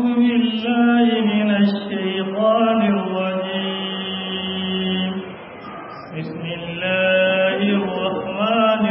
بالله من الشيطان الرجيم بسم الله الرحمن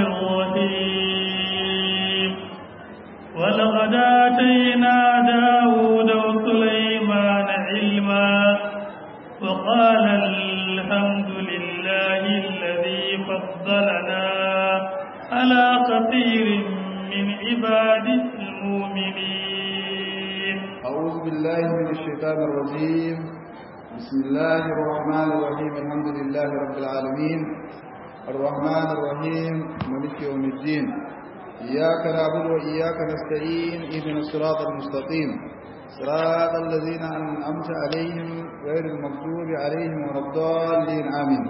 الرحيم ولقد آتينا داود وسليمان علما وقال الحمد لله الذي فضلنا على كثير من عباده المؤمنين أعوذ بالله من الشيطان الرجيم بسم الله الرحمن الرحيم الحمد لله رب العالمين الرحمن الرحيم ملك يوم الدين إياك نعبد وإياك نستعين اهدنا الصراط المستقيم صراط الذين أنعمت عليهم غير المغضوب عليهم ولا الضالين آمين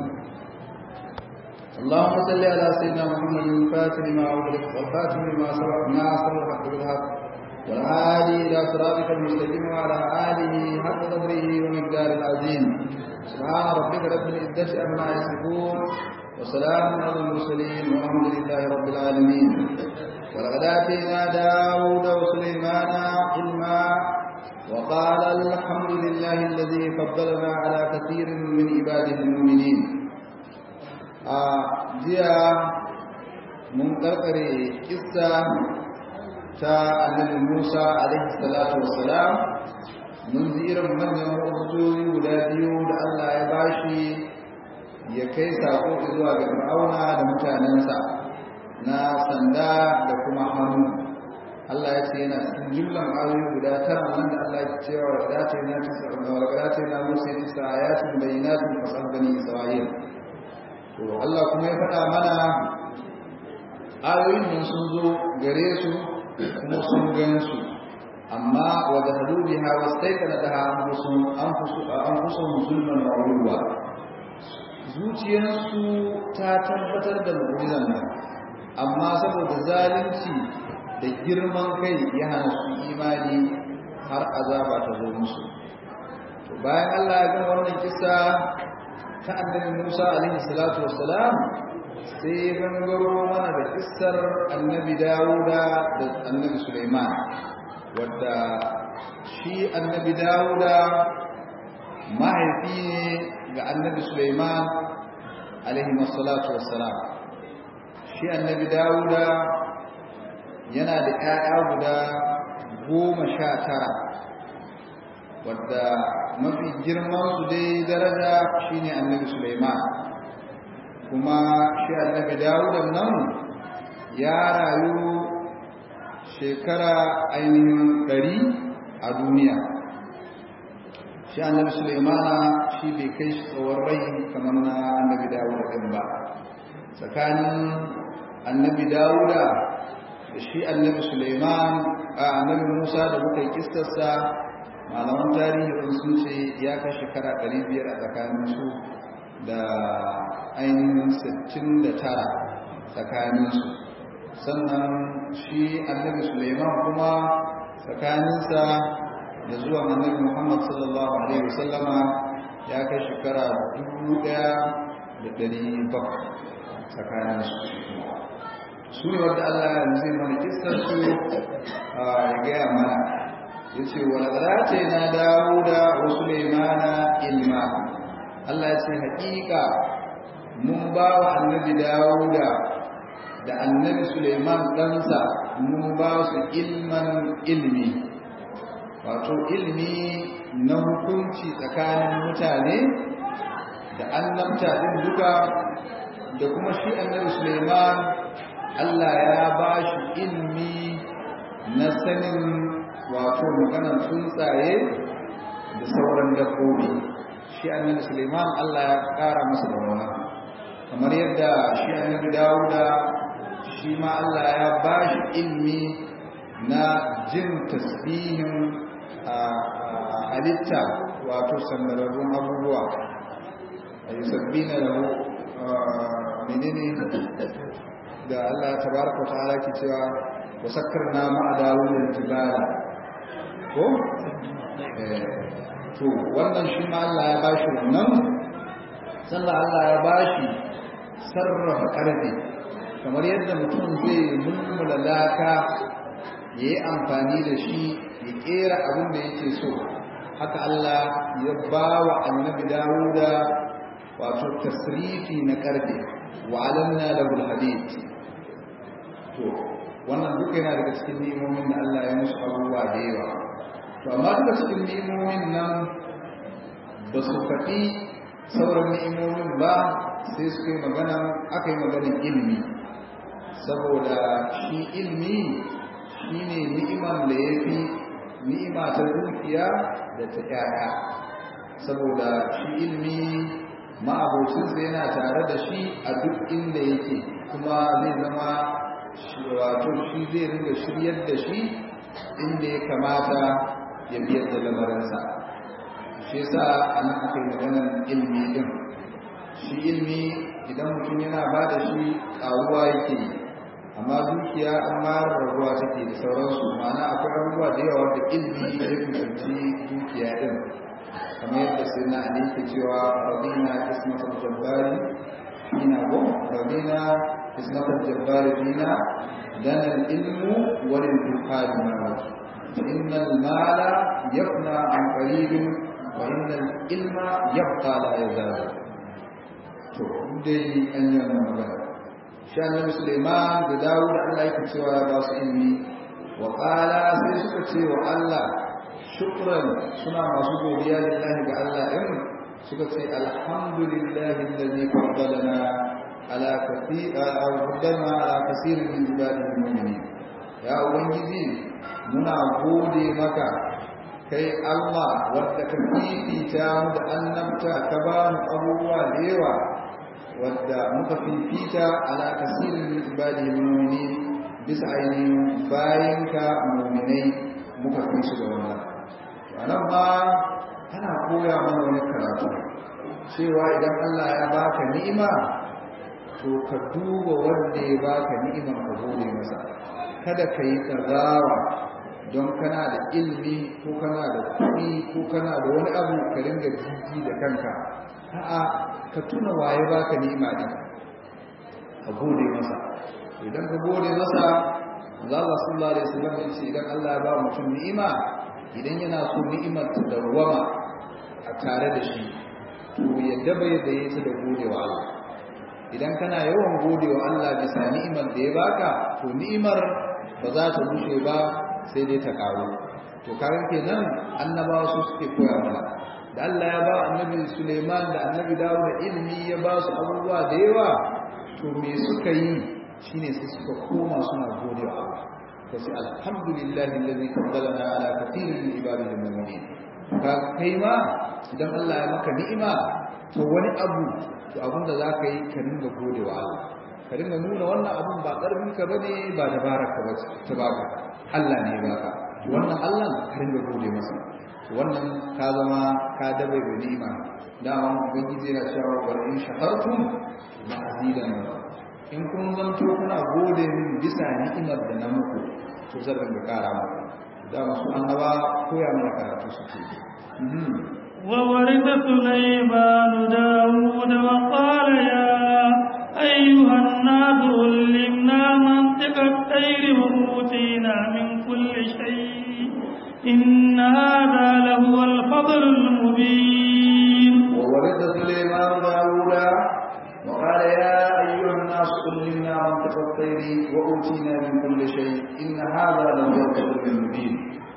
اللهم صل على سيدنا محمد الفاتح لما أغلق والخاتم لما سبق ناصر الحق بالحق والعالي إلى صراطك المستقيم وعلى آله حق قدره ومقدار العظيم سبحان ربك رب العزة عما يصفون وسلام على المرسلين والحمد لله رب العالمين ولقد آتينا داود وسليمان علما وقال الحمد لله الذي فضلنا على كثير من عباده المؤمنين jiya mun karkare kissa ta annabi Musa alaihi salatu wassalam mun ji irin manyan hujjoji guda biyu da Allah ya bashi ya kai sako zuwa ga Fir'auna da mutanensa na sanda da kuma hannu Allah ya ce yana cikin jumlan ayoyi guda tara nan da Allah ya ce wa da ta yana tisa wa da ta yana Musa tisa ayatin bayyinatin fasal bani Isra'il to Allah kuma ya faɗa mana ayoyin nan sun zo gare su kuma sun gan su amma wa da hadu biha wastaykana daha anfusuhum anfusuhum zulman wa ulwa zuciyarsu ta tabbatar da mu'jizan nan amma saboda zalunci da girman kai ya hana su imani har azaba ta zo musu to bayan Allah ya ga wannan kisa ta annabi Musa alaihi salatu wassalam sai gangaro mana da kissar annabi Dawuda da annabi Sulaiman wadda shi annabi Dawuda mahaifi ne ga annabi Sulaiman alaihi salatu wassalam shi annabi Dawuda yana da ƴaƴa guda goma sha tara wadda mafi girman su dai daraja shine annabi Sulaiman kuma shi annabi Dawud nan ya rayu shekara ainihin ɗari a duniya shi annabi Sulaiman shi bai kai shi tsawon rai kamar na annabi Dawud din ba tsakanin annabi Dawuda da shi annabi Sulaiman a annabi Musa da muka yi kissarsa malaman tarihi wani sun ce ya kai shekara 500 a tsakaninsu da ainihin 69 tsakaninsu sannan shi annabi suleiman kuma tsakaninsa da zuwa annabi muhammad sallallahu alaihi wasallama ya kai shekara 1700 tsakaninsu su ne wadda allah yanzu zai mana kistar su ya gaya mana yace walaqad na dauda wa sulaymana ilma Allah yace haƙiƙa mun ba wa annabi dauda da annabi sulaiman ɗansa mun ba su ilman ilmi wato ilmi na hukunci tsakanin mutane da annabta din duka da kuma shi annabi sulaiman Allah ya ba shi ilmi na sanin wato maganar tsuntsaye da sauran dabbobi shi annabi Suleiman Allah ya kara masa da wannan kamar yadda shi annabi Dawuda shi ma Allah ya bashi ilmi na jin tasbihin halitta wato sandararrun abubuwa ayi sabbina lahu menene da Allah tabaraka wa ta'ala ke cewa wasakkarna ma'a dawudin jibala ko to wannan shi ma Allah ya bashi wannan sannan Allah ya bashi sarrafa karfi kamar yadda mutum zai mulmula laka ya yi amfani da shi ya kera abin da yake so haka Allah ya ba wa annabi Dawuda wato tasrifi na karfe wa alanna lahu hadid to wannan duka yana daga cikin ni'imomin da Allah ya musu abubuwa da yawa to amma duka cikin ni'imomin nan ba su faɗi sauran ni'imomin ba sai suka yi magana aka yi maganin ilimi saboda shi ilimi shi ne ni'iman da ya fi ni'ima ta dukiya da ta ƴaƴa saboda shi ilimi ma'abocinsa yana tare da shi a duk inda yake kuma zai zama wato shi zai ringa shiryar da shi inda ya kamata ya biyar da lamarinsa shi yasa a nan aka yi maganar ilimi din shi ilimi idan mutum yana ba da shi ƙaruwa yake yi amma dukiya an mara rabuwa take da sauransu ma'ana akwai abubuwa da yawa da ilimi ya kusanci dukiya din kamar yadda sai na ali ke cewa radina ismatul jabbari fina ko radina ismatul jabbari fina dan al-ilmu wal intiqal ma فإن المال يفنى عن قريب وإن العلم يبقى لا يزال to dai an yi wannan magana shi annabi Sulaiman da Dawud Allah yake cewa ya ba su ilmi wa qala sai suka ce wa Allah shukran suna masu godiya lillahi ga Allah din suka ce alhamdulillahi alladhi faddalana ala kathir faddalana ala kaseerin min ibadihi mu'minin ya ubangiji muna gode maka kai Allah wadda ka fifita mu da annabta ka ba mu abubuwa da yawa wadda muka fifita ala kasirin min ibadihi mu'minin bisa ainihin bayanka mu'minai muka fi su da wannan anan ma ana koya mana wani karatu cewa idan Allah ya baka ni'ima to ka duba wanda ya baka ni'imar ka gode masa kada ka yi tsarawa don kana da ilmi ko kana da kuɗi ko kana da wani abu ka ringa jiji da kanka a'a ka tuna waye baka ni'ima din ka gode masa idan ka gode masa Allah sallallahu alaihi wasallam ya ce idan Allah ya ba mutum ni'ima idan yana so ni'imar ta dawwama a tare da shi to ya daba yadda ya ta da godewa Allah idan kana yawan godewa Allah bisa ni'imar da ya baka to ni'imar ba za ta bushe ba sai dai ta karu to karan kenan annabawa su suke koya mana da Allah ya ba annabi Suleiman da annabi Dawud da ilimi ya ba su abubuwa da yawa to me suka yi shine sai suka koma suna gode wa Allah to sai alhamdulillahi allazi faddalana ala kathirin min ibadihi almu'minin ka kai ma idan Allah ya maka ni'ima to wani abu to abin da zaka yi ka dinga gode wa Allah ka dinga nuna wannan abun ba karfin ka bane ba dabarar ka bace ta baka Allah ne ya baka wannan Allah ka dinga gode masa wannan ka zama ka dabe da ni'ima dama ubangiji yana cewa wa in shakartum la azidannakum in kun zanto kuna gode min bisa ni'imar da na muku to zan rinka kara muku dama su annaba koya mana karatu suke وورث سليمان داود وقال يا أيها الناس علمنا منطق الطير وأوتينا من كل شيء إن هذا لهو الفضل المبين وورث سليمان داود وقال يا أيها الناس علمنا منطق الطير وأوتينا من كل شيء إن هذا لهو الفضل المبين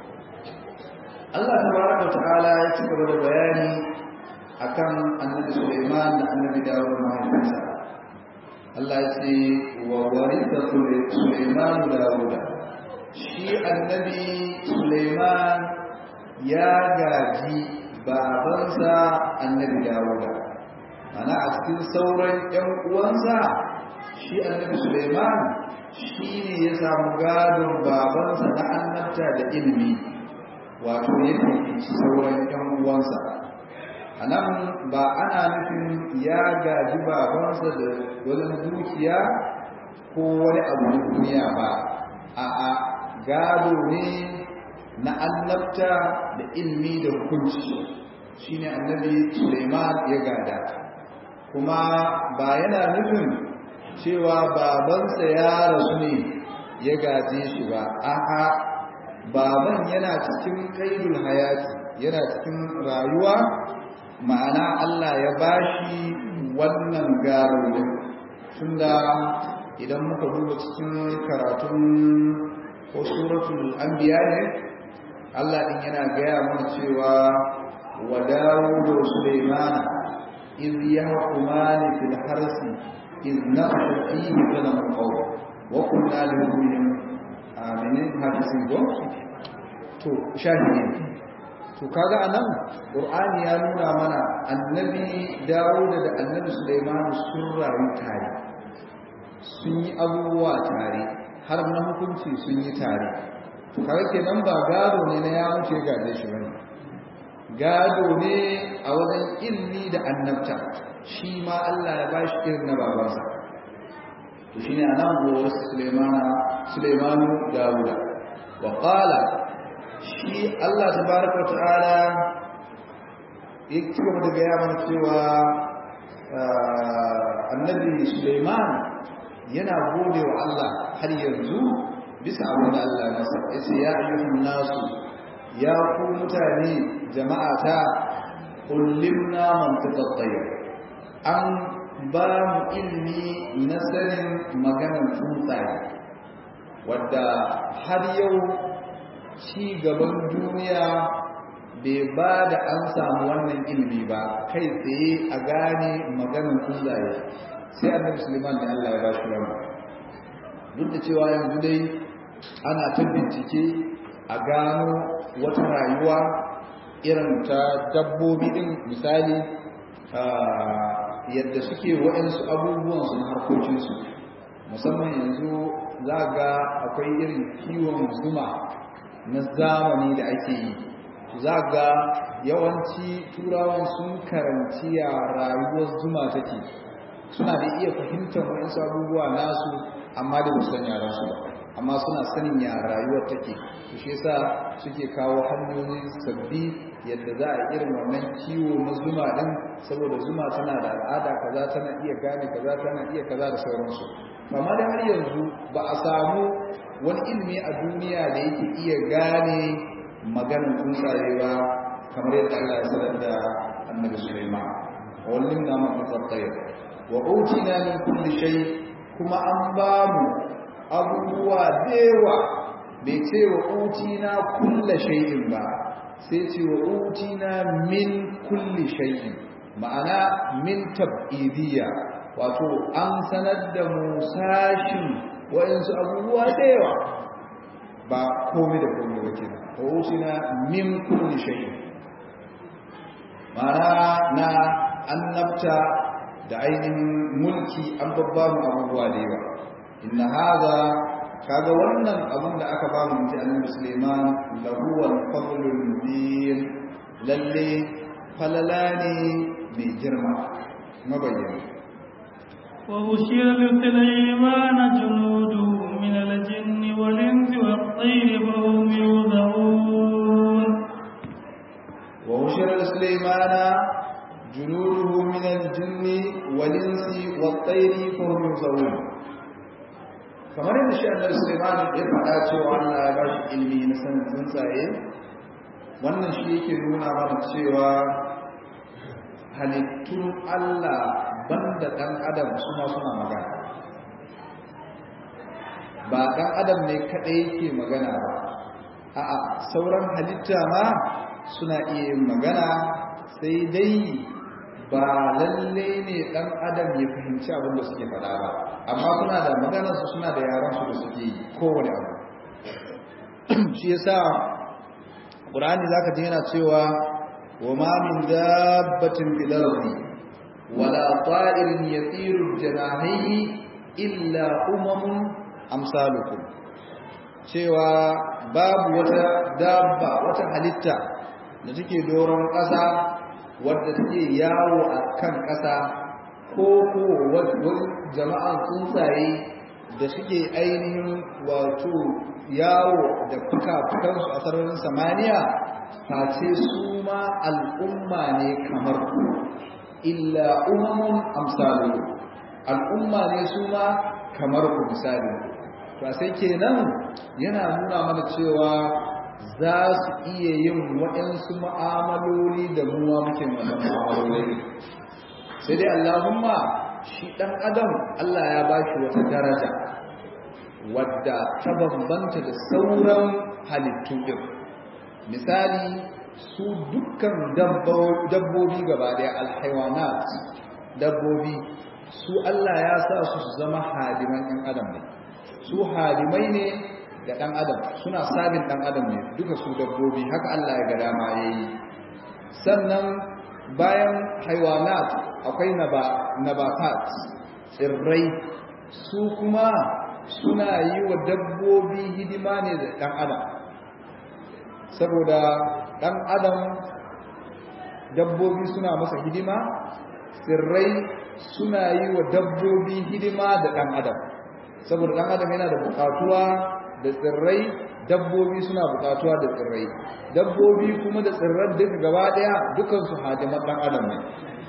Allah tabaraka ta'ala ya ci gaba da bayani akan annabi Sulaiman da annabi Dawud mahaifinsa Allah ya ce wa waritha Sulaiman Dawud shi annabi Sulaiman ya gaji babansa annabi Dawud ana a cikin sauran ƴan uwansa shi annabi Sulaiman shi ne ya samu gadon babansa na annabta da ilimi wato ya fifici sauran ‘yan uwansa a nan ba ana nufin ya gaji babansa da wani dukiya ko wani abu na duniya ba a a gado ne na annabta da ilmi da hukunci shine annabi suleiman ya gada kuma ba yana nufin cewa babansa ya rasu ne ya gaje shi ba a'a baban yana cikin kaidul hayati yana cikin rayuwa ma'ana Allah ya bashi wannan garo din tunda idan muka duba cikin karatun ko suratul anbiya ne Allah din yana gaya mana cewa wa Dawud wa Sulaiman iz yahkumani fil harsi iz nafsha fihi zalam qaw wa kunna lahum aminin hafizin go to shahidi to kaga anan qur'ani ya nuna mana annabi Dawud da annabi Sulaiman sun rayu tare sun yi abubuwa tare har na hukunci sun yi tare kawai kenan ba gado ne na ya wuce gaje shi bane gado ne a wajen ilmi da annabta shi ma Allah ya bashi irin na babansa to shine anan gowa Sulaimana Sulaimanu Dawuda wa qala shi Allah tabaraka wa ta'ala yake gaba da gaya mana cewa annabi Sulaiman yana gode wa Allah har yanzu bisa abin da Allah ya masa yace ya ayyuhan nasu ya ku mutane jama'ata kullimna mantiqat tayyib an ba mu ilmi na sanin maganar tsuntsaye wadda har yau ci gaban duniya bai ba da an samu wannan ilmi ba kai tsaye a gane maganar tsuntsaye sai annabi suleiman da Allah ya ba shi wannan duk da cewa yanzu dai ana ta bincike a gano wata rayuwa irin ta dabbobi din misali yadda suke waɗansu abubuwan su na harkokinsu musamman yanzu za ga akwai irin kiwon zuma na zamani da ake yi za ga yawanci turawan sun karanci ya rayuwar zuma take suna da iya fahimtar waɗansu abubuwa nasu amma da ba san yaransu ba amma suna sanin ya rayuwar take to shi yasa suke kawo hanyoyi sabbi yadda za a irin wannan kiwo na zuma din saboda zuma tana da al'ada kaza tana iya gane kaza tana iya kaza da sauransu amma da har yanzu ba a samu wani ilimi a duniya da yake iya gane maganar tsuntsaye ba kamar yadda Allah ya sanar da annabi Sulaiman wallin na mafi tsaye wa utina min kulli shay kuma an ba mu abubuwa dewa bai ce wa utina kulla shay'in ba sai ce wa utina min kulli shay'in ma'ana min tab'idiyya wato an sanar da mu sashin wa'insu abubuwa dewa ba komai da komai ba kenan wa utina min kulli shay'in ma'ana na annabta da ainihin mulki an babba mu abubuwa da yawa inna hadha kaga wannan abun da aka bamu mutum annabi Sulaiman lahu wal fadlul mubin lalle falala ne mai girma mabayyana wa ushira bi Sulaiman junudu min al-jinn wal insi wat tayr fa hum yudhun wa ushira li Sulaiman junuduhu min al-jinn wal insi wat tayr fa hum yudhun kamar yadda shi annabi Sulaiman ya faɗa cewa Allah ya ba shi ilimi na sanin tsuntsaye wannan shi yake nuna mana cewa halittun Allah banda ɗan adam su ma suna magana ba ɗan adam ne kaɗai yake magana ba a'a sauran halitta ma suna iya yin magana sai dai ba lalle ne ɗan adam ya fahimci abin da suke faɗa ba amma suna da maganarsu suna da yaransu da suke yi kowane abu shi yasa ƙur'ani zaka ji yana cewa wa ma min dabbatin fil ardi wala ta'irin yatiru janahihi illa umamun amsalukum cewa babu wata dabba wata halitta da take doron ƙasa wadda take yawo a kan ƙasa ko ko wani jama'an tsuntsaye da suke ainihin wato yawo da fuka-fukansu a sararin samaniya face su ma al'umma ne kamar ku illa umamun amsalu al'umma ne su ma kamar ku misali to sai kenan yana nuna mana cewa za su iya yin waɗansu ma'amaloli da muwa muke wannan ma'amaloli sai dai Allahumma shi ɗan adam Allah ya ba shi wata daraja wadda ta bambanta da sauran halittu ɗin misali su dukkan dabbobi gaba ɗaya alhaiwanat dabbobi su Allah ya sa su su zama hadiman ɗan adam ne su hadimai ne da ɗan adam suna sabin ɗan adam ne duka su dabbobi haka Allah ya ga dama ya yi sannan bayan haiwanat akwai nabatat tsirrai su kuma suna yi wa dabbobi hidima ne da ɗan adam saboda ɗan adam dabbobi suna masa hidima tsirrai suna yi wa dabbobi hidima da ɗan adam saboda ɗan adam yana da buƙatuwa da tsirrai dabbobi suna buƙatuwa da tsirrai dabbobi kuma da tsirran duka gaba ɗaya dukansu hadiman ɗan adam ne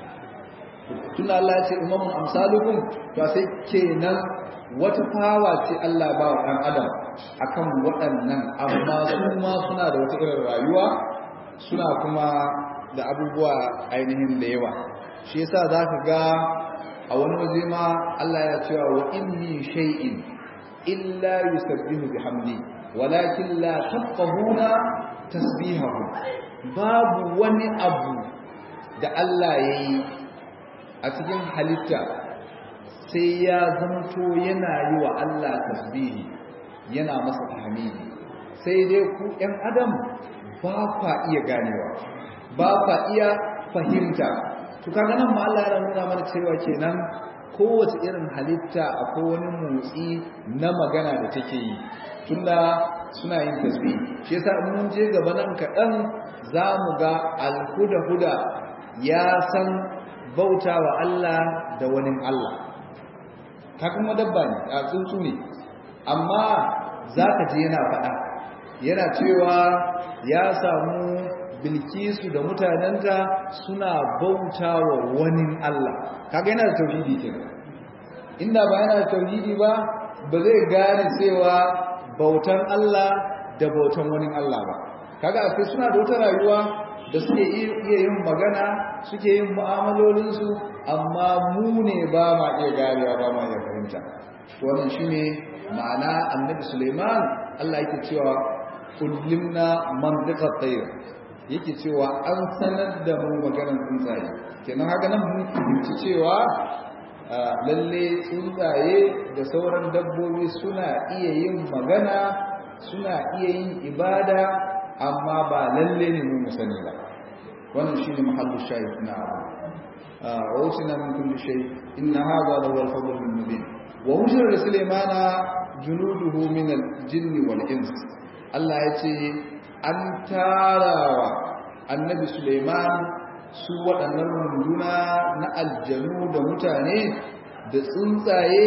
tun Allah ya ce imamun amsalukum to sai kenan wata fawa ce Allah ba wa ɗan adam akan waɗannan amma su ma suna da wata irin rayuwa suna kuma da abubuwa ainihin da yawa shi yasa zaka ga a wani waje ma Allah ya cewa wa inni shay'in illa yusabbihu bihamdi walakin la tafqahuna tasbihahu babu wani abu da Allah yayi a cikin halitta sai ya zanto yana yi wa Allah tasbihi yana masa tahmidi sai dai ku ɗan adam ba kwa iya ganewa ba kwa iya fahimta to kaga nan ma Allah ya nuna mana cewa kenan kowace irin halitta akwai wani motsi na magana da take yi tunda suna yin tasbih shi yasa in mun je gaba nan kaɗan za mu ga alhuda-huda ya san bauta wa Allah da wani Allah ka kuma dabba ne a tsuntsu ne amma za ka je yana faɗa yana cewa ya samu bilkisu da mutanenta suna bauta wa wani Allah kaga yana da tauhidi kenan inda ba yana da tauhidi ba ba zai gane cewa bautan Allah da bautan wani Allah ba kaga akwai suna da wata rayuwa da suke iya yin magana suke yin mu'amalolinsu amma mu ne ba ma iya ganewa ba ma iya fahimta wannan shine ma'ana annabi Suleiman Allah yake cewa kullimna mantiqa tayr yake cewa an sanar da mu maganar tsuntsaye kenan haka nan mun fahimci cewa lalle tsuntsaye da sauran dabbobi suna iya yin magana suna iya yin ibada amma ba lalle ne mu sani ba wannan shine mahallu shahid na wa usina min kulli shay inna hadha la huwa al-fadl al-mubin wa hujra sulaymana junuduhu min al-jinni wal ins Allah yace an tarawa annabi Sulaiman su waɗannan runduna na aljanu da mutane da tsuntsaye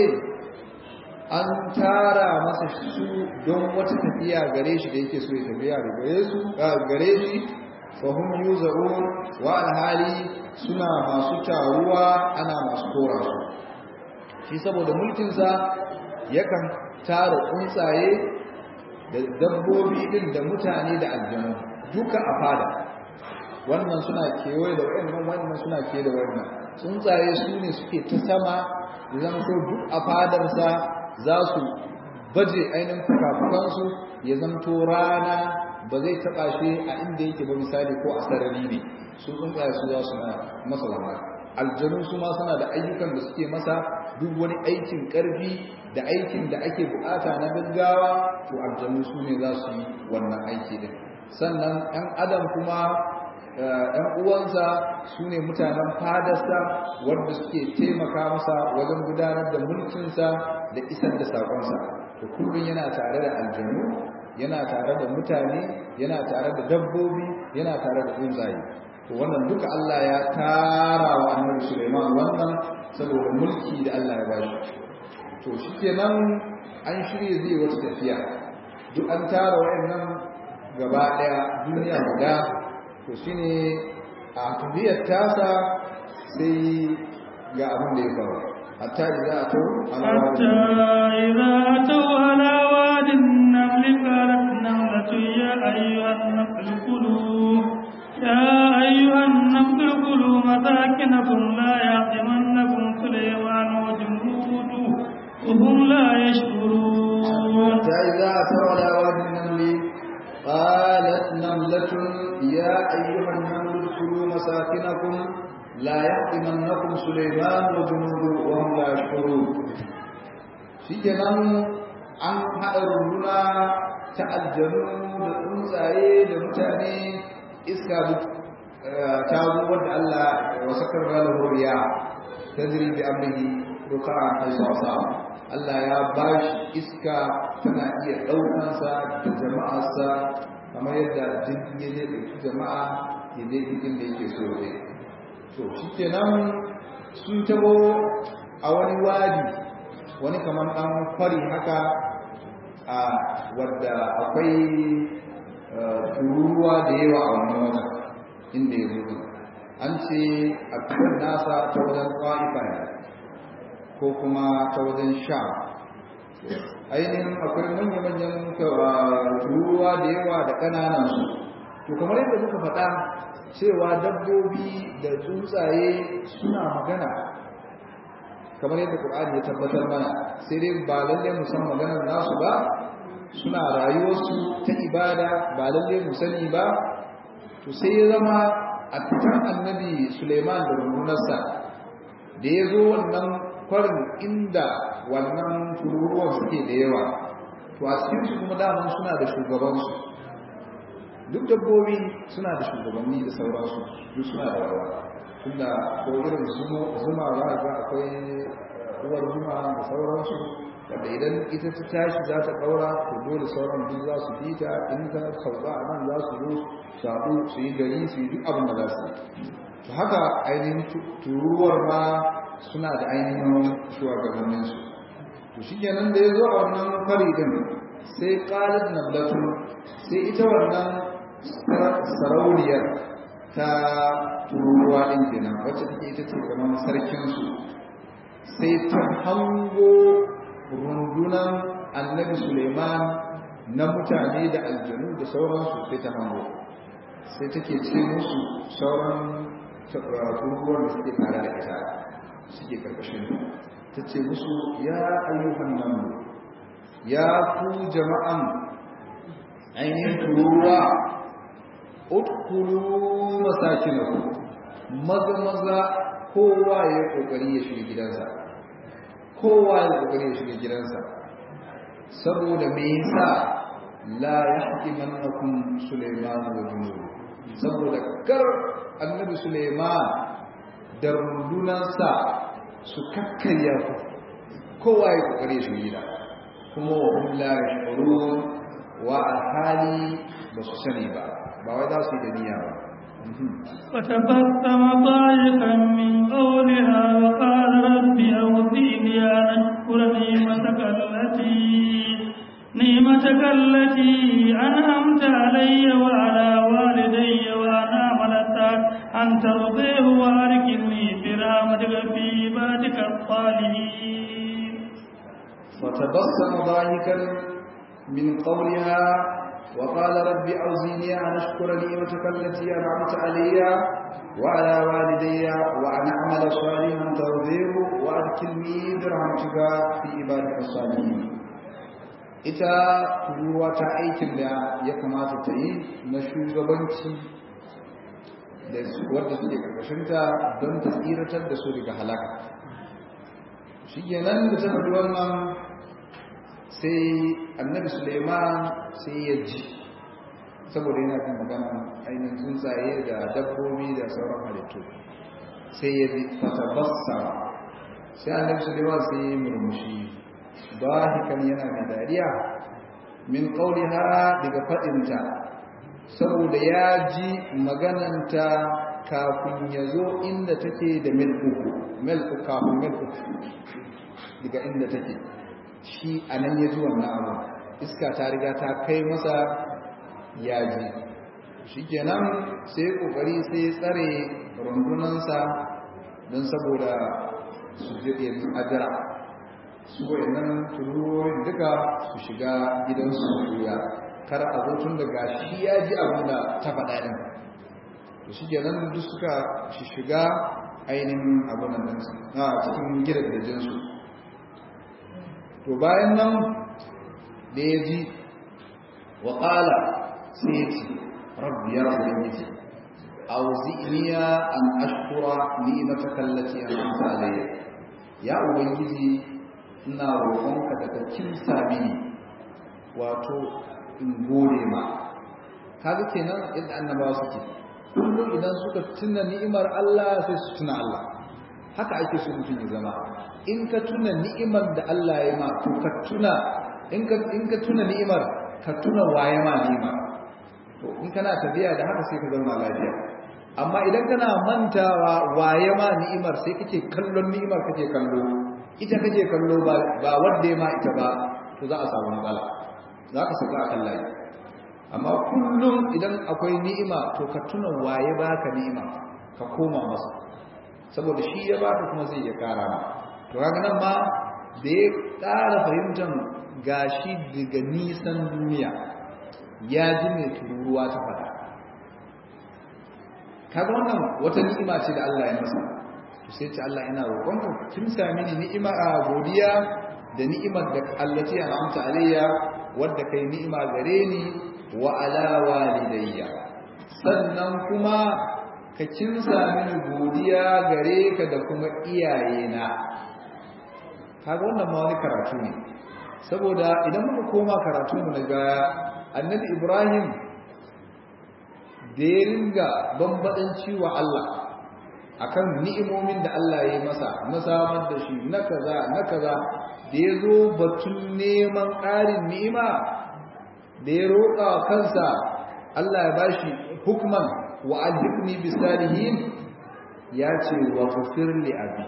an tara masa su don wata tafiya gare shi da yake so ya tafiya gare su gare shi fahim yuzaun wa alhali suna masu taruwa ana masu tora su shi saboda mulkinsa yakan tara tsuntsaye da dabbobi din da mutane da aljanu duka a fada wannan suna kewaye da wayannan wannan suna kewaye da wannan tsuntsaye su ne suke ta sama da zama so duk a fadarsa za su baje ainihin fukafukansu ya zamto rana ba zai taɓa shi a inda yake ba misali ko a sarari ne su tsuntsaye su za su masa lamar aljanu su ma suna da ayyukan da suke masa duk wani aikin ƙarfi da aikin da ake bukata na gaggawa to aljanu su ne za su yi wannan aiki din sannan 'yan adam kuma ‘yan uwansa su ne mutanen fadarsa wanda suke taimaka masa wajen gudanar da mulkinsa da isar da saƙonsa to kullum yana tare da aljanu yana tare da mutane yana tare da dabbobi yana tare da tsuntsaye to wannan duka Allah ya tara wa annabi Sulaiman wannan saboda mulki da Allah ya ba shi to shikenan an shirye zai wata tafiya duk an tara wayannan gaba daya duniya guda to shine a tafiyar tasa sai ga abin da ya faru hatta idza atau ala حتى إذا أتوا على واد النمل النحل قالت نملة يا أيها النحل كلوا يا أيها النحل كلوا مساكنكم لا يحطمنكم سليمان وجنوده وهم لا يشكرون فإذا أتوا على واد النمل قالت نملة يا أيها النمل ادخلوا مساكنكم لا يحطمنكم سليمان وجنوده وهم لا يشكرون shikenan an haɗa runduna ta aljanu da tsuntsaye da mutane iska duk ta zo wanda Allah wa sakar ralahu riya tajri bi amrihi ruka'an aysasa Allah ya bashi iska tana iya ɗaukansa da jama'arsa kamar yadda jirgin ya zai ɗauki jama'a ya je cikin da yake so ya to shikenan sun tabo a wani wadi wani kamar ɗan kwari haka a wadda akwai tururuwa da yawa a wannan wajen inda ya zo an ce a cikin nasa ta wajen ƙwa'ifa ko kuma ta wajen sha ainihin akwai manya-manyan tururuwa da yawa da ƙananan su to kamar yadda muka faɗa cewa dabbobi da tsuntsaye suna magana kamar yadda Qur'ani ya tabbatar mana sai dai ba lalle mu san maganar nasu ba suna rayuwarsu ta ibada ba lalle mu sani ba to sai ya zama a fitan annabi Suleiman da rundunarsa da ya zo wannan kwarin inda wannan tururuwan suke da yawa to a cikin su kuma daman suna da shugabansu duk dabbobi suna da shugabanni da sauransu duk suna da rawa tunda ko irin zuma za ga akwai uwar zuma da sauransu wanda idan ita ta tashi za ta ɗaura to dole sauran duk za su bi ta in ta sauka a nan za su zo su haɗu su yi gari su yi duk abin da za su yi to haka ainihin tururuwar ma suna da ainihin shugabanninsu to shi kenan da ya zo a wannan fari din sai ƙalar nablatu sai ita wannan sarauniyar ta tururuwa ɗin kenan wacce take ita ce kamar sarkinsu sai ta hango rundunan annabi suleiman na mutane da aljanu da sauransu sai ta hango sai take ce musu sauran tururuwan da suke tare da ita suke karkashin ta ce musu ya ayyuhan nan ya ku jama'an ainihin tururuwa udkhulu masakinakum maza maza kowa ya kokari ya shiga gidansa kowa ya kokari ya shiga gidansa saboda me yasa la yahtimannakum sulaiman wa junud saboda kar annabi sulaiman da rundunansa su kakkarya ku kowa ya kokari ya shiga gida kuma wa hum la yashurun wa alhali ba su sani ba ba wai za su yi da niyya ba فتبسم ضاحكا من قولها وقال رب أوزيني أن أشكر نعمتك التي نعمتك التي أنعمت علي وعلى والدي وأن أعمل أن ترضيه وأركني برحمتك في عبادك الصالحين فتبسم ضاحكا من قولها وقال رب أوزيني أن أشكر نعمتك التي أنعمت علي وعلى والدي وأن أعمل صالحا ترضيه وأدخلني برحمتك في عبادك الصالحين ita turuwa ta aikin da ya kamata ta yi na shugabanci da wadda suke karkashinta don ta tsiratar da su daga halaka shi kenan da ta faɗi wannan sai annabi suleiman sai ya ji saboda yana kan magana ainihin tsuntsaye da dabbobi da sauran halittu sai ya ji fatabassa sai annabi suleiman sai ya murmushi bahikan yana mai dariya min qauliha daga fadinta saboda ya ji magananta kafin ya zo inda take da mil uku mil uku kafin mil uku daga inda take shi a nan ya ji wannan abu iska ta riga ta kai masa ya ji shi kenan sai kokari sai ya tsare rundunansa don saboda su je ajira su wayannan tururorin duka su shiga gidansu su ya kar a zo tun daga shi ya ji abin da ta faɗa ɗin to shi ke nan duk suka shiga ainihin abin nan a cikin gidajensu to bayan nan da ya ji wa ƙala sai ya ce rabbi ya ubangiji auzi'niya an ashkura ni'mataka allati an'amta alayya ya ubangiji ina roƙonka daga kimsa mini wato in gode ma kaga kenan yadda annabawa suke kullum idan suka tuna ni'imar Allah sai su tuna Allah haka ake so mutum ya zama in ka tuna ni'imar da Allah ya ma to ka tuna in ka in ka tuna ni'imar ka tuna waye ma ni'imar to in kana tafiya da haka sai ka zauna lafiya amma idan kana mantawa waye ma ni'imar sai kake kallon ni'imar kake kallo ita kake kallo ba ba wanda ma ita ba to za a samu matsala za ka saka akan layi amma kullum idan akwai ni'ima to ka tuna waye baka ni'ima ka koma masa saboda shi ya baka kuma zai ya kara ma to kaga nan ma da ya ƙara fahimtar gashi daga nisan duniya ya ji mai tururuwa ta fada kaga wannan wata ni'ima ce da Allah ya masa to sai ce Allah ina roƙonka kin sami ni ni'ima a godiya da ni'imar da Allah ce an'amta alayya wadda kai ni'ima gare ni wa ala walidayya sannan kuma ka kinsa mini godiya gare ka da kuma iyayena kaga wannan ma wani karatu ne saboda idan muka koma karatu mu daga annabi Ibrahim da ya ringa bambadanci wa Allah akan ni'imomin da Allah ya yi masa na samar da shi na kaza na kaza da ya zo batun neman ƙarin ni'ima da ya roƙa kansa Allah ya bashi hukman wa alhikni bi salihin ya ce wa ghafir li abi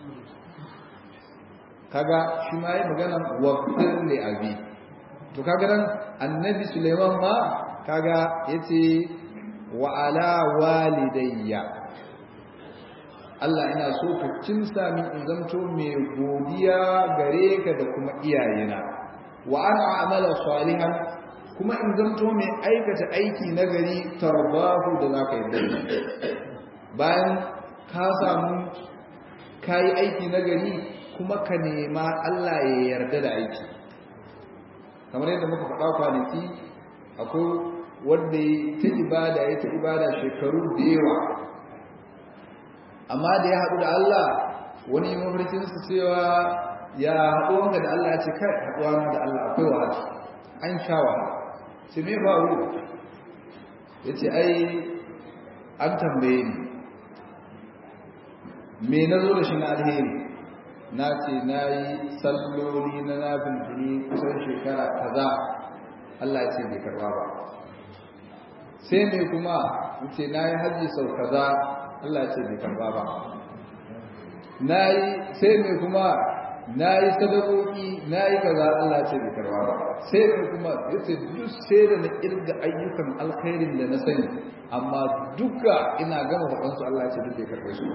kaga shi ma yi magana wa ghafir li abi to kaga nan annabi Sulaiman ma kaga yace wa ala walidayya Allah ina so ka cinsa min in zanto mai godiya gare ka da kuma iyayena wa ana amala salihan kuma in zanto mai aikata aiki nagari tarbahu da zaka yi bayan ka samu kai aiki nagari kuma ka nema Allah ya yarda da aiki kamar yadda muka faɗa kwanaki akwai wanda ya ta ibada ya ta ibada shekaru da yawa amma da ya haɗu da Allah wani mafarkinsa cewa ya haɗuwanka da Allah ya ce kai haɗuwa da Allah akwai wahala an sha wahala ce me faru ya ce ai an tambaye ni me na zo da shi na alheri na ce na yi salloli na nafin tuni kusan shekara kaza Allah ya ce bai karba ba sai me kuma ce na yi hajji sau kaza Allah ce bai karba ba nayi sai mai kuma nayi sadakoki nayi kaza Allah ce bai karba ba sai mai kuma yace duk sai da na irga ayyukan alkhairin da na sani amma duka ina gama faɗan su Allah ce duk bai karbe su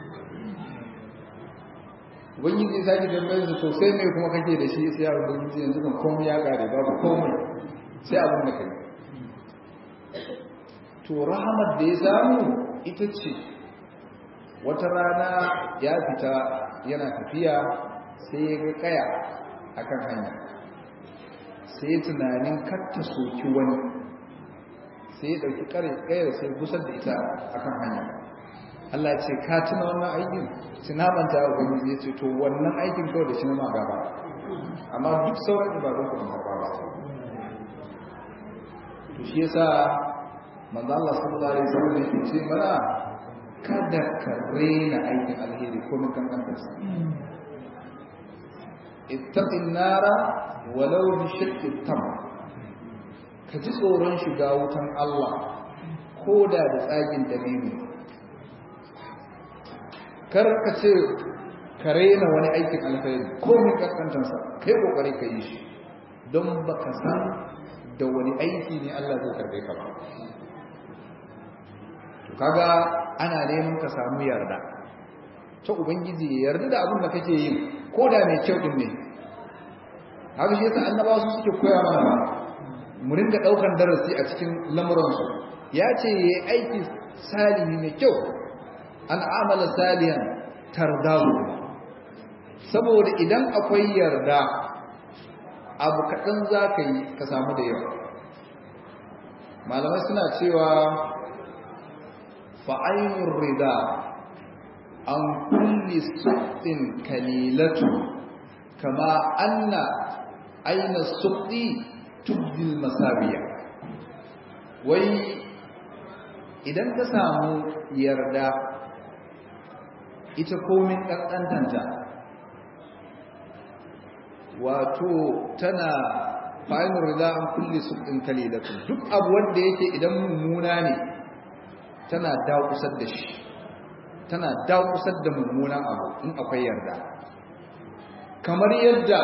ubangiji sai ki tambaye su to sai mai kuma kake da shi sai ya ubangiji yanzu kan komai ya kare babu komai sai abin da kai to rahamar da ya samu ita ce wata rana ya fita yana tafiya sai ya ga kaya akan hanya sai tunanin katta soki wani sai ya dauki kayar sai gusar da ita akan hanya Allah ce ka tuna wannan aikin tunabanta a gwamnati ya ce to wannan aikin kawai da shi ma gaba amma duk sauran ibadun ku ba ba to shi yasa manzo Allah sallallahu alaihi wasallam yake ce mana kada ka rena aikin alheri ko mun kan kanta ittaqin nara walau bi shaqqi tam ka ji tsoron shiga wutan Allah ko da da tsagin dabino kar ka ce ka rena wani aikin alheri ko mun kankantar sa kai kokari ka yi shi don baka san da wani aiki ne Allah zai karbe ka ba kaga ana neman ka samu yarda ta ubangiji ya yarda da abin da kake yi ko da mai kyau din ne haka shi yasa annabawa su suke koya mana ba mu ringa daukan darasi a cikin lamuransu ya ce yayi aiki salihi mai kyau an amala salihan tardahu saboda idan akwai yarda abu kaɗan za ka yi ka samu da yawa malamai suna cewa fa'ainun rida an kulli suɗin kalilatu kama anna aina suɗi tubdil masabiya wai idan ka samu yarda ita komin ƙanƙantanta wato tana fa'inun rida an kulli suɗin kalilatu duk abu wanda yake idan mummuna ne tana dakusar da shi tana dakusar da mummunan abu in akwai yarda kamar yadda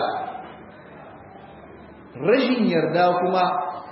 rashin yarda kuma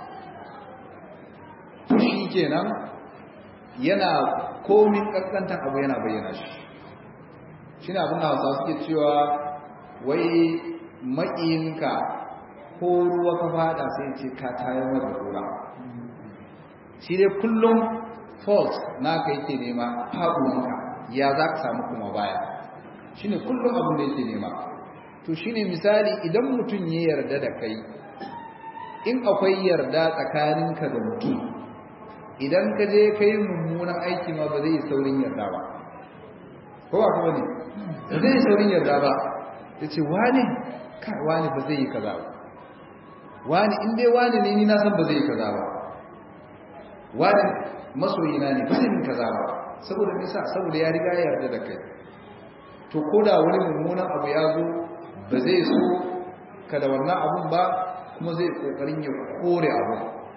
fushi kenan yana komin kaskantan abu yana bayyana shi shi abin da hausa suke cewa wai maƙiyinka ko ruwa ka fada sai ce ka tayar da kura shi dai kullum fault naka yake nema faɗuwanka ya za ka samu kuma baya shi ne kullum abin da yake nema to shi ne misali idan mutum ya yarda da kai in akwai yarda tsakaninka da mutum idan ka je ka yi mummunan aiki ma ba zai yi saurin yarda ba ko ba kuma ne ba zai yi saurin yarda ba ya ce wani kai wani ba zai yi kaza ba wani in dai wani ne ni na san ba zai yi kaza ba wani masoyina ne ba zai yi kaza ba saboda nisa saboda ya riga ya yarda da kai to ko da wani mummunan abu ya zo ba zai so ka da wannan abun ba kuma zai kokarin ya kore abu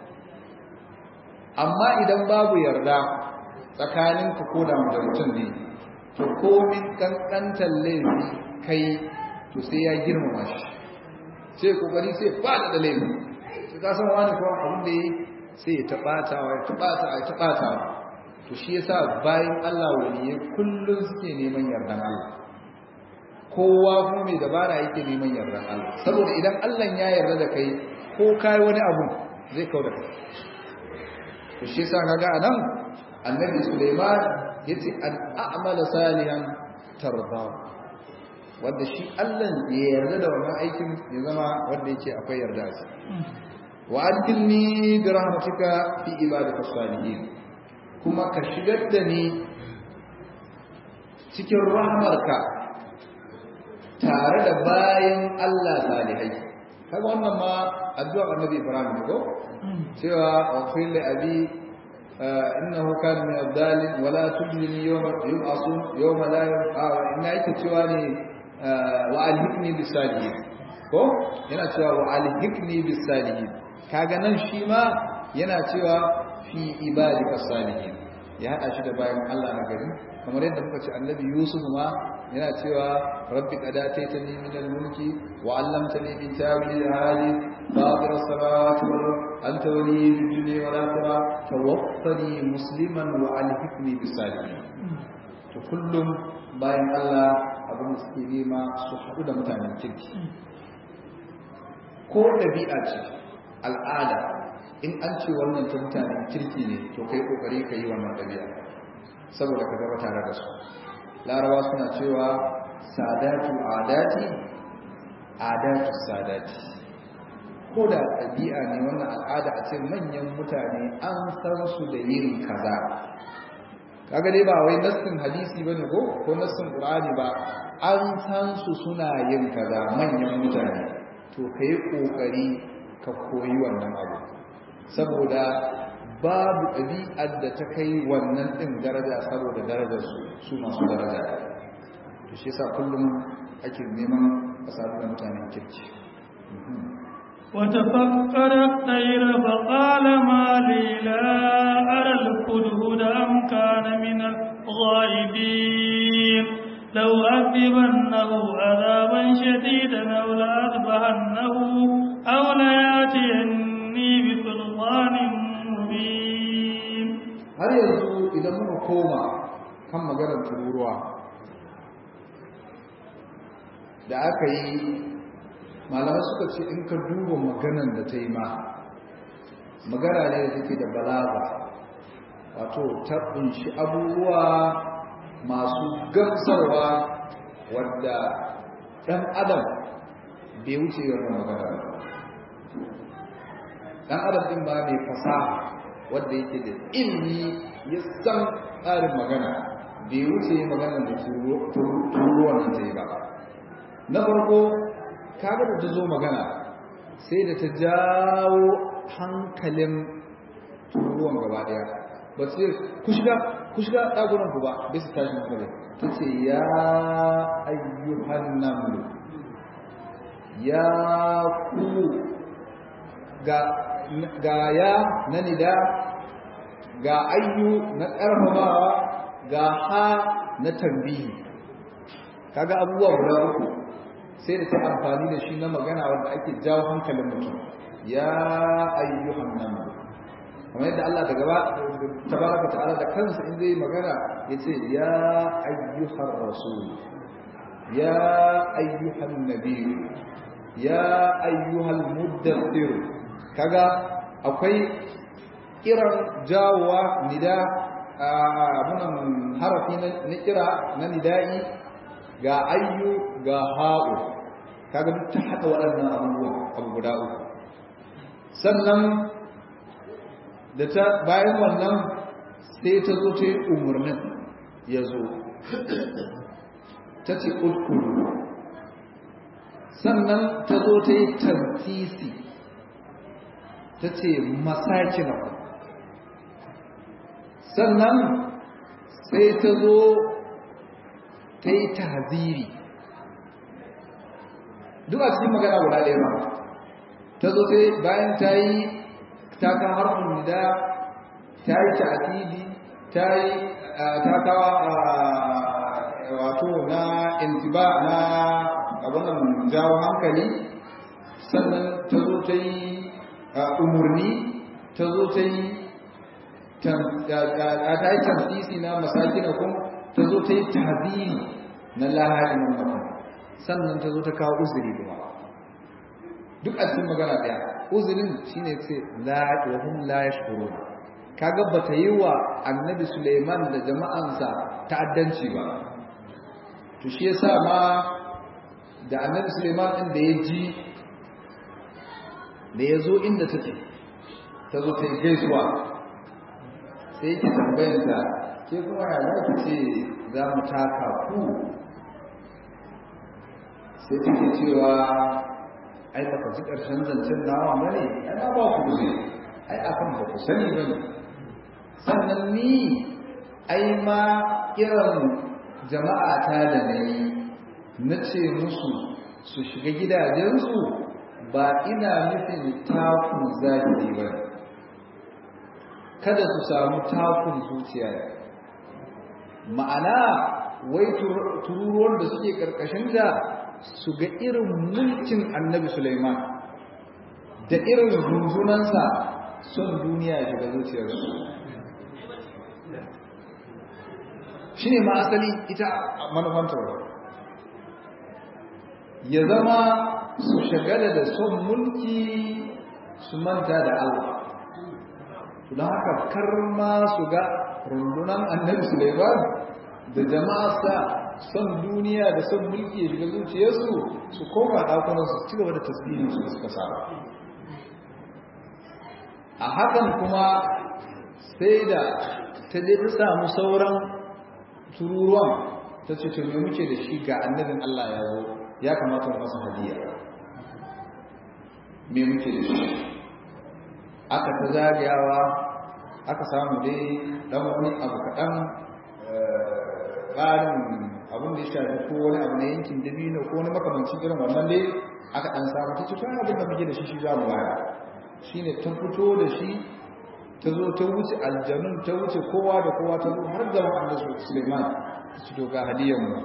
amma idan babu yarda tsakanin ka ko da mutum ne to komin kankantar laifi kai to sai ya girmama shi sai kokari sai fada da laifi sai ka san wani ko abin da yi sai ya tabata wa ya tabata ya tabata to shi yasa bayan Allah waliye kullun suke neman yardan Allah kowa kuma mai dabara yake neman yardan Allah saboda idan Allah ya yarda da kai ko kai wani abu zai kauda kai to shi yasa kaga anan annabi Sulaiman yace an a'mala salihan tarda wanda shi Allah ya yarda da wannan aikin ya zama wanda yake akwai yarda shi wa adkilni bi rahmatika fi ibadika salihin kuma ka shigar da ni cikin rahmarka tare da bayan Allah salihai kaga wannan ma addu'a annabi Ibrahim ko cewa wa qil li abi innahu kana min ad-dalin wa la tujlini yawma yub'asun yawma la yub'a inna yake cewa ne wa alhiqni bis salihin ko yana cewa wa alhiqni bis salihin kaga nan shi ma yana cewa fi ibadika salihin ya hada shi da bayan Allah na gari kamar yadda muka ce annabi Yusuf ma yana cewa rabbi qad ataitani min al-mulki wa 'allamtani min ta'wil al-hadith fatir as-samawati wal anta waliyyi fid dunya wal akhirah tawaffani musliman wa alhiqni bis salihin to kullum bayan Allah abin da suke nema su haɗu da mutanen kirki ko ɗabi'a ce al'ada in an ce wannan ta mutanen kirki ne to kai kokari ka yi wannan ɗabi'a saboda ka gaba tare da su larawa suna cewa sadatu adati adatu sadati ko da ɗabi'a ne wannan al'ada a ce manyan mutane an san su da yin kaza kaga dai ba wai nassin hadisi bane ko ko nassin qur'ani ba an san su suna yin kaza manyan mutane to kai kokari ka koyi wannan abu saboda babu ɗabi'ar da ta kai wannan ɗin daraja saboda darajar su su masu daraja to shi yasa kullum ake neman a sadu da mutanen kirki وتفكر الطير فقال ما لي لا أرى الهدهد أم كان من الغائبين لو أذبنه عذابا شديدا أو لأذبحنه أو لياتيني بسلطان مبين har yanzu idan muka koma kan maganar tururuwa da aka yi malamai suka ce in ka duba maganan da ta yi ma magana ne da take da balaga wato ta kunshi abubuwa masu gamsarwa wadda ɗan adam bai wuce wannan magana ba ɗan adam ɗin ba mai fasaha wadda yake da ilmi ya san tsarin magana bai wuce magana da turuwan nan ta yi ba na farko kaga da ta zo magana sai da ta jawo hankalin turuwan gaba daya ba su ku shiga ku shiga ɗagunan ku ba bai su tashi hankali ta ce ya ayyuhan namlu ya ku ga ya na nida ga ayyu na ƙarfafawa ga ha na tambihi kaga abubuwa guda uku sai da ta amfani da shi na magana wanda ake jawo hankalin mutum ya ayyuhan nan kamar yadda Allah da gaba tabaraka ta'ala da kansa in zai magana yace ya ayyuhar rasul ya ayyuhan nabiy ya ayyuhal muddathir kaga akwai kiran jawowa nida abunan harafi na kira na nida'i ga ayyu ga ha'u kaga duk ta haɗa waɗannan abubuwa abu guda uku sannan da ta bayan wannan sai ta zo ta yi umarnin ya zo ta ce ƙulƙulu sannan ta zo ta yi tantisi ta ce masakina sannan sai ta zo ta yi tahziri duk a cikin magana guda ɗaya ba ta zo sai bayan ta yi ta kan harfin nida ta yi ta'atidi ta yi ta kawa wato na intiba na abunan jawo hankali sannan ta zo ta yi umarni ta zo ta yi ta yi tansisi na masakinakun ta zo ta yi tahziri na laharin mutum sannan ta zo ta kawo uzuri kuma duk a cikin magana ɗaya uzurin shine ce la wa hum la yashkurun kaga bata yi wa annabi Suleiman da jama'ansa ta'addanci ba to shi yasa ma da annabi Suleiman din da ya ji da ya zo inda take ta zo ta gaisuwa sai yake tambayanta ke kuma ya za ki ce za mu taka ku sai take cewa ai baka ji ƙarshen zancen nawa bane ana ba ku ne ai akan ba ku sani bane sannan ni ai ma kiran jama'a ta da nayi na ce musu su shiga gidajensu ba ina nufin takun zahiri ba kada su samu takun zuciya ma'ana wai tururuwar da suke ƙarƙashin da su ga irin mulkin annabi Sulaiman da irin runzunansa son duniya ya shiga zuciyarsu shi ne ma asali ita manufanta ya zama su shagala da son mulki su manta da Allah don haka kar ma su ga rundunan annabi Sulaiman da jama'arsa son duniya da son mulki ya shiga zuciyarsu su koma ɗakunansu su ci gaba da tasbihin su suka saba a hakan kuma sai da ta je ta samu sauran tururuwan ta ce to me muke da shi ga annabin Allah ya zo ya kamata mu masa hadiya me muke da shi aka ta zagayawa aka samu dai dan wani abu kaɗan ƙarin abin da ya shafi ko wani abu na yankin dabino ko wani makamancin irin wannan dai aka ɗan samu ta ce kan abin da muke da shi shi za mu baya shi ne ta fito da shi ta zo ta wuce aljanun ta wuce kowa da kowa ta zo har da wa'anda su suleiman su to ga hadiyanmu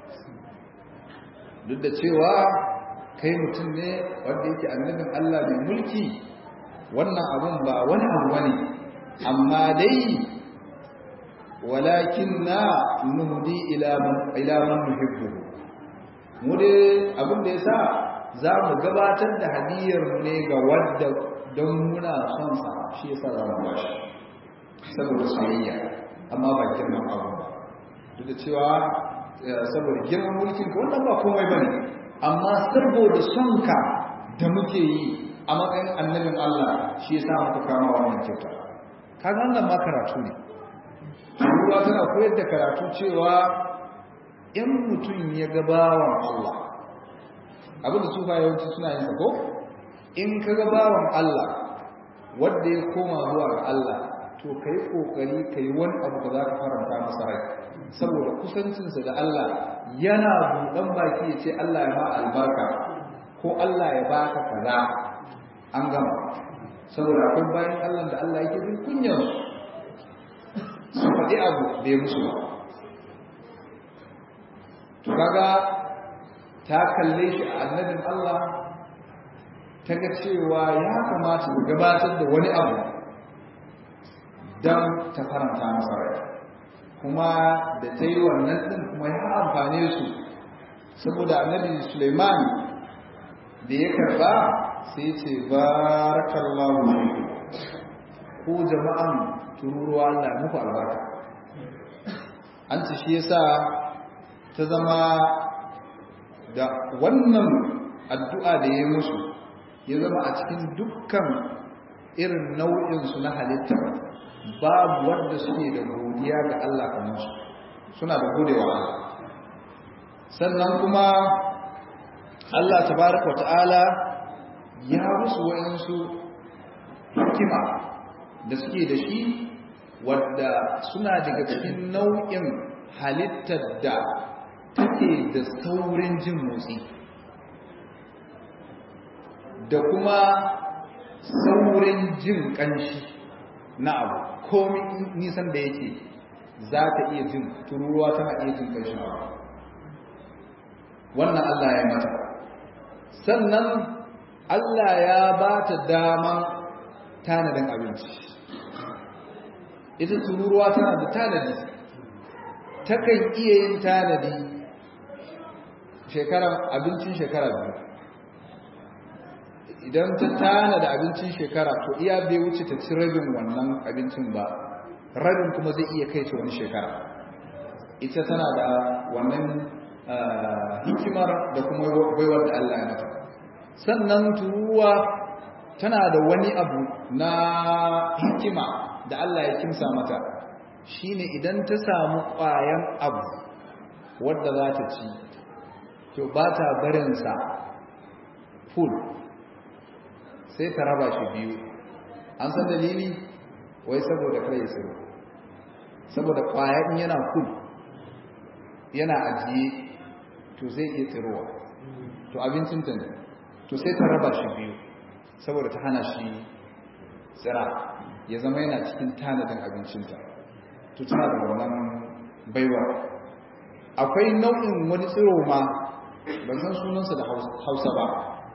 duk da cewa kai mutum ne wanda yake annabin allah mai mulki wannan abun ba wani abu bane amma dai walakinna nuhdi ila man ila man nuhibbu mu dai abin da yasa za mu gabatar da hadiyarmu ne ga wadda don muna son sa shi yasa za mu bashi saboda soyayya amma ba girman abu ba duk da cewa saboda girman mulkin ka wannan ba komai bane amma saboda son ka da muke yi a matsayin annabin Allah shi yasa muka kama wannan kyauta kaga wannan ma karatu ne ruwa tana koyar da karatu cewa in mutum ya ga bawan Allah abinda sufa yawanci suna yin ko in ka ga bawan Allah wanda ya koma zuwa ga Allah to kai kokari kai wani abu da zaka faranta masa rai saboda kusancinsa da Allah yana buɗan baki ya ce Allah ya ba albarka ko Allah ya baka kaza an gama saboda akwai bayan Allah da Allah yake bin kunyar su faɗi abu da ya musu ba to kaga ta kalle shi a annabin Allah ta ga cewa ya kamata ta gabatar da wani abu don ta faranta masa rai kuma da ta yi wannan ɗin kuma ya amfane su saboda annabi Suleiman da ya karba sai ce barakallahu ku jama'an tururuwa Allah muku albarka an ci shi yasa ta zama da wannan addu'a da ya musu ya zama a cikin dukkan irin nau'insu na halitta babu wanda suke da godiya ga Allah kamar su suna da godewa Allah sannan kuma Allah tabaraka wa ta'ala ya musu wa'insu hikima da suke da shi wadda suna daga cikin nau'in halittar da take da saurin jin motsi da kuma saurin jin kanshi na abu komi nisan da yake za ta iya jin tururuwa tana iya jin kanshin abu wannan Allah ya mata sannan Allah ya ba ta daman tanadin abinci ita tururuwa tana da tanadi takan iya yin tanadi shekara abincin shekara biyu idan ta tana da abincin shekara to iya bai wuce ta ci rabin wannan abincin ba rabin kuma zai iya kai ta wani shekara ita tana da wannan hikimar da kuma baiwar da Allah ya mata sannan turuwa tana da wani abu na hikima da Allah ya kimsa mata shine idan ta samu ƙwayan abu wadda za ta ci to ba ta barinsa full sai ta raba shi biyu an san dalili wai saboda kare su saboda ƙwayan yana full yana ajiye to zai iya tsirowa to abincin ta ne to sai ta raba shi biyu saboda ta hana shi tsira ya zama yana cikin tanadin abincinta to tana da wannan baiwa akwai nau'in wani tsiro ma ban san sunansa da hausa ba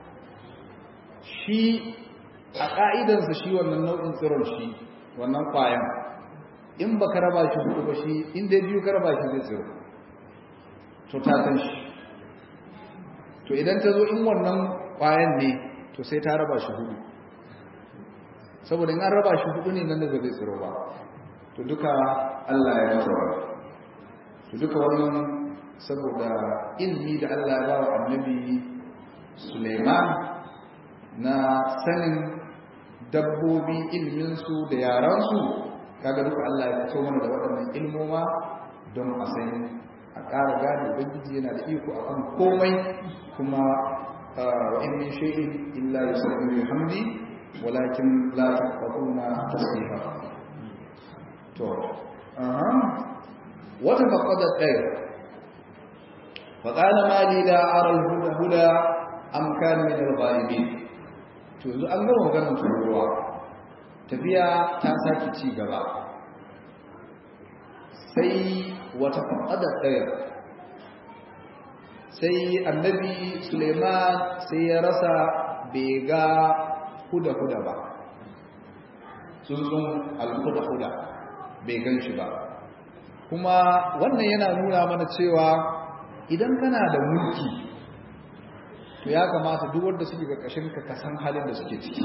shi a ƙa'idansa shi wannan nau'in tsiron shi wannan ƙwayan in ba ka raba shi hudu ba shi inda biyu ka raba shi zai tsiro to ta san shi to idan ta zo in wannan ƙwayan ne to sai ta raba shi hudu saboda in an raba shi hudu ne nan da zai tsiro ba to duka Allah ya masa wa to duka wannan saboda ilmi da Allah ya ba wa annabi Suleiman na sanin dabbobi ilminsu da yaransu kaga duka Allah ya fito mana da waɗannan ilmoma don a san a ƙara gane ubangiji yana da iko a kan komai kuma wa in min shay'in illa yusabbihu bihamdi walakin la tafqahuna tasbiha to aha wata faqada ɗaya فقال ما لي لا أرى الهدى هدى أم كان من الغالبين to yanzu an gama maganar tururuwa tafiya ta sake ci gaba sai wata faɗaɗar ɗaya sai annabi suleiman sai ya rasa bai ga huda-huda ba tsuntsun alhuda-huda bai gan shi ba kuma wannan yana nuna mana cewa idan kana da mulki to ya kamata duk wanda suke karkashin ka ka san halin da suke ciki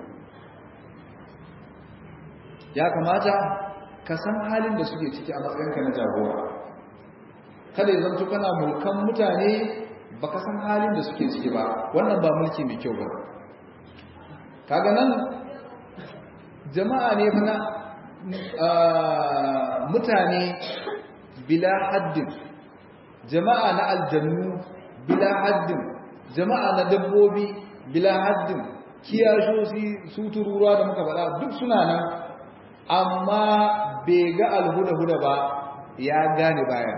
ya kamata ka san halin da suke ciki a matsayinka na jagora kada ya zanto kana mulkan mutane baka san halin da suke ciki ba wannan ba mulki mai kyau ba kaga nan jama'a ne fa na mutane bila haddin jama'a na aljannu bila haddin jama'a na dabbobi bila haddin kiyashosi su tururuwa da muka faɗa duk suna nan amma bai ga alhuda-huda ba ya gane bayan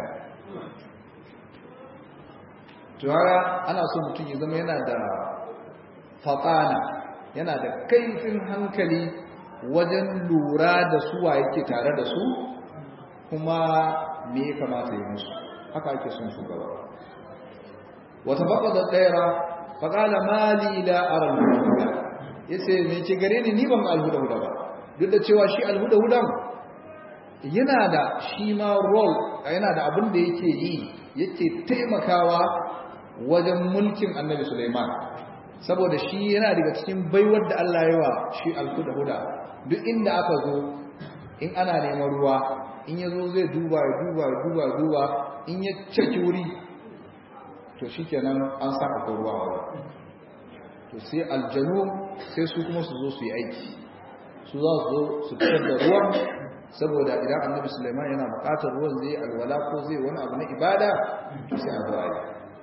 tuwara ana so mutum ya zama yana da faƙana yana da kaifin hankali wajen lura da suwa yake tare da su kuma me ya kamata yi musu haka ake son shugaba wata baka da ɗaya faƙala mali la aral huda ya ce me ke gare ni ni ban alhuda huda ba duk da cewa shi alhuda hudan yana da shi ma role yana da abin da yake yi yake taimakawa wajen mulkin annabi Sulaiman saboda shi yana daga cikin baiwar da Allah ya wa shi alhuda huda duk inda aka zo in ana neman ruwa in ya zo zai duba ya duba ya duba ya duba in ya caki wuri to shi kenan an sa akwai ruwa wa to sai aljanu sai su kuma su zo su yi aiki su za su zo su fitar da ruwan saboda idan annabi Sulaiman yana buƙatar ruwan zai alwala ko zai wani abu na ibada to sai a zo a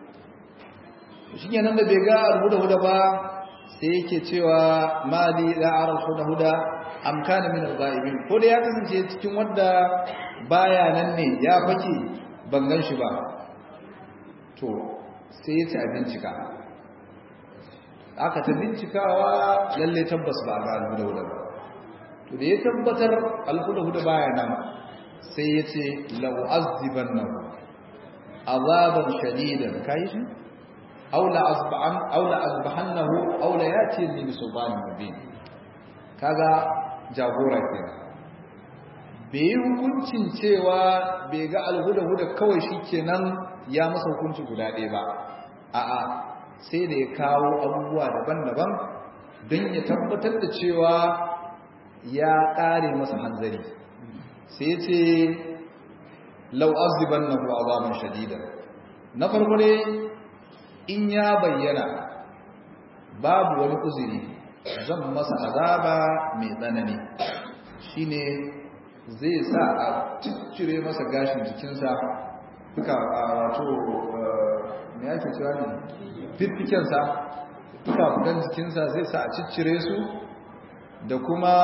yi shi kenan da bai ga alhuda-huda ba sai yake cewa mali da'ar alhuda-huda amkana min al-ghaibin ko da ya kasance cikin wanda baya nan ne ya fake ban gan shi ba to sai ya ci a bincika aka ta bincikawa lalle tabbas ba ga alhuda-huda ba to da ya tabbatar alhuda-huda baya nan sai ya ce la'u'azzibannahu azaban shadidan kai shi aw la asba'an aw la asbahannahu aw la yati min sultanin mubin kaga jagora kenan bai hukuncin cewa bai ga alhuda-huda kawai shikenan ya masa hukunci guda ɗaya ba a'a sai da ya kawo abubuwa daban-daban don ya tabbatar da cewa ya ƙare masa hanzari sai ya ce lau azibannahu azaban shadida na farko ne in ya bayyana babu wani uzuri zan masa azaba mai tsanani shine zai sa a ciccire masa gashin jikinsa duka wato me yake cewa ne fiffikensa duka fukan jikinsa zai sa a ciccire su da kuma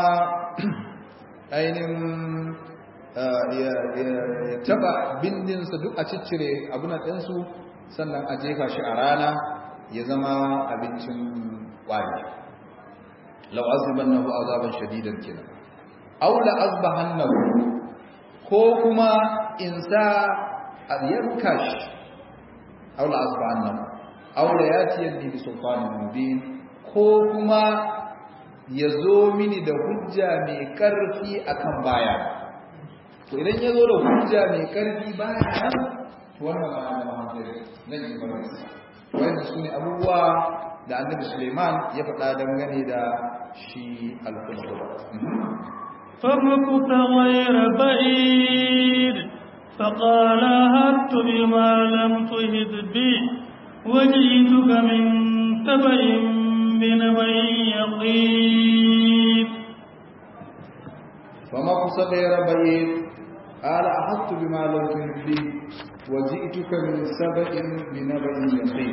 ainihin ya taba bindinsa duk a ciccire abunan ɗinsu sannan a jefa shi a rana ya zama abincin ƙwari la'aziban nahu azaban shadidan kenan aw la azbahannahu ko kuma in sa a yanka shi aw la azbahannahu aw la yatiyanni bi sultanin mubin ko kuma ya zo mini da hujja mai karfi akan baya to idan ya zo da hujja mai karfi baya nan to wannan ba da mahaifiyar nan yi barnisa wannan su ne abubuwa da annabi suleiman ya faɗa dangane da shi alkulkula فمكث غير بعيد فقال هبت بما لم تهد به وجئتك من تبع بنبع يقين فمكث غير بعيد قال أحطت بما لم تهد به وجئتك من سبأ بنبأ يقين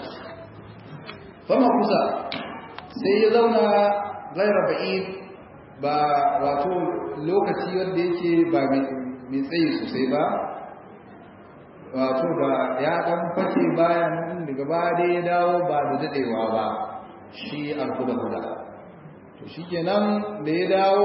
فما kusa sai ya zauna gaira ba'id ba wato lokaci wanda yake ba mai tsayi sosai ba wato ba ya dan fake bayan daga ba dai ya dawo ba da dadewa ba shi alhuda huda to shikenan da ya dawo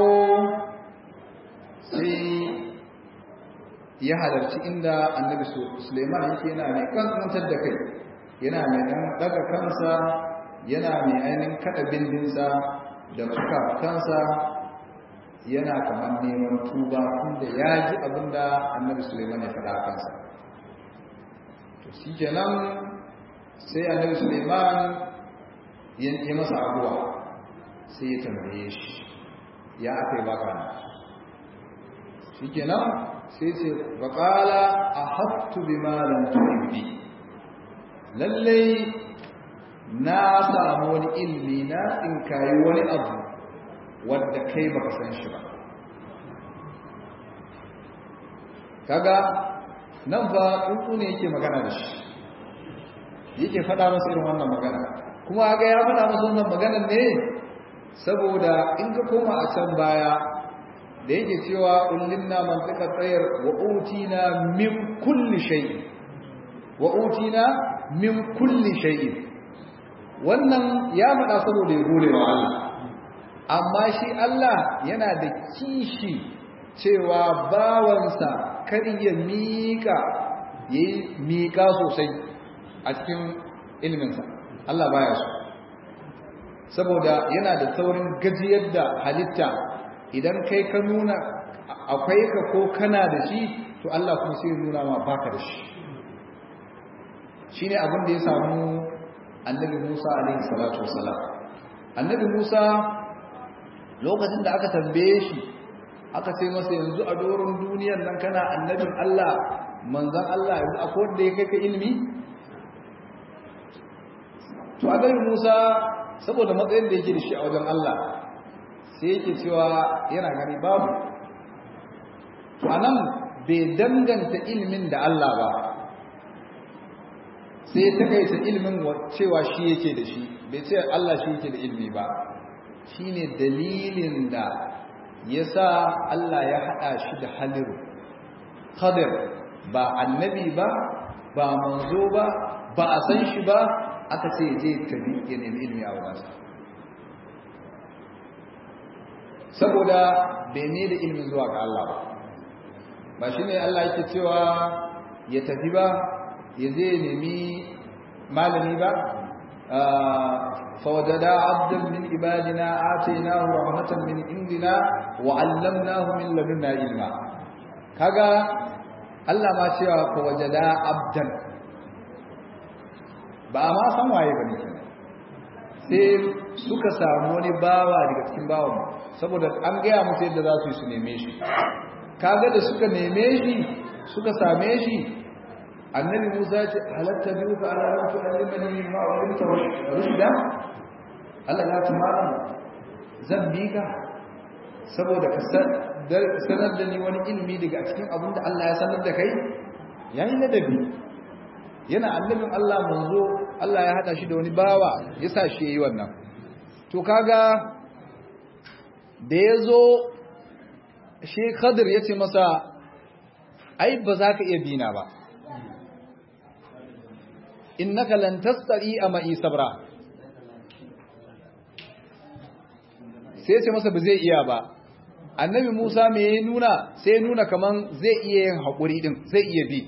sai ya halarci inda annabi Suleiman yake yana mai kankantar da kai yana mai dan daga kansa yana mai ainihin kada bindinsa da kansa yana kamar neman tuba tunda ya ji abinda annabi Suleiman ya faɗa kansa to shi kenan sai annabi Suleiman ya masa abuwa sai ya tambaye shi ya aka yi baka na shi kenan sai ce baƙala a hattu bi malam tuhibbi lallai na samu wani ilmi na tsinkayi wani abu wadda kai baka san shi ba kaga nan fa tsuntsu ne yake magana da shi yake faɗa masa irin wannan magana kuma ga ya faɗa masa wannan maganar ne saboda in ka koma a can baya da yake cewa ullinna mantika tsayar wa utina min kulli shay'in wa utina min kulli shay'in wannan ya faɗa saboda ya gode wa Allah amma shi Allah yana da kishi cewa bawansa kar ya miƙa yayi miƙa sosai a cikin ilminsa Allah baya so saboda yana da saurin gajiyar da halitta idan kai ka nuna akwai ka ko kana da shi to Allah kuma sai nuna ma baka da shi shine abin da ya samu annabi Musa alaihi salatu wasalam annabi Musa lokacin da aka tambaye shi aka ce masa yanzu a doron duniyar nan kana annabin Allah manzon Allah yanzu akwai wanda ya kai ka ilimi to annabi Musa saboda matsayin da yake da shi a wajen Allah sai yake cewa yana gani babu to anan bai danganta ilimin da Allah ba sai ya takaita ilimin cewa shi yake da shi bai ce Allah shi yake da ilimi ba shine dalilin da yasa Allah ya hada shi da haliru Khadir ba annabi ba ba manzo ba ba a san shi ba aka ce je tabi ya nemi ilimi a wajensa saboda bai ne da ilimin zuwa ga Allah ba ba shi ne Allah yake cewa ya tafi ba ya zai nemi malami ba fawajada abdan min ibadina atainahu rahmatan min indina wa 'allamnahu min ladunna ilma kaga Allah ma cewa fawajada abdan ba ma san waye bane kenan sai suka samu wani bawa daga cikin bawan saboda an gaya musu yadda za su yi su neme shi kaga da suka neme shi suka same shi annabi Musa ya ce halatta biyu ka ala ran tu alimani min ma ulimta rushda Allah ya tumara zan bi ka saboda ka sanar da ni wani ilimi daga cikin abin da Allah ya sanar da kai yayi ladabi yana annabin Allah manzo Allah ya hada shi da wani bawa ya sa shi yayi wannan to kaga da yazo shi Khadir yace masa ai ba za ka iya bina ba innaka lan tastari ma'i sabra sai yace masa ba zai iya ba annabi Musa me ya nuna sai ya nuna kaman zai iya yin hakuri din zai iya bi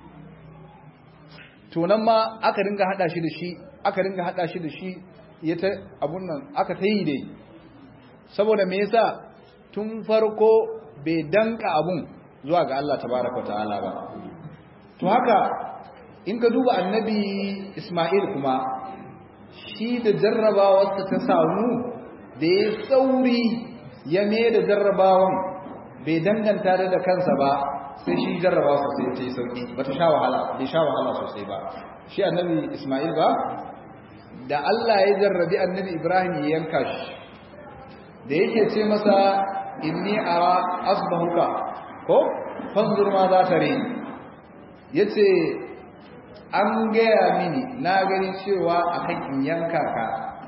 to nan ma aka ringa hada shi da shi aka ringa hada shi da shi ya ta abun nan aka ta yi dai saboda me yasa tun farko bai danka abun zuwa ga Allah tabaraka ta'ala ba to haka in ka duba annabi Isma'il kuma shi da jarrabawarsa ta samu da ya sauri ya me da jarrabawan bai danganta da kansa ba sai shi jarraba sosai ta yi sauki ba ta sha wahala bai sha wahala sosai ba shi annabi ismail ba da allah ya jarrabi annabi ibrahim ya yanka shi da yake ce masa inni ara asbahuka ko fanzur ma za ta rai ya ce an gaya mini na gani cewa a kan in yanka ka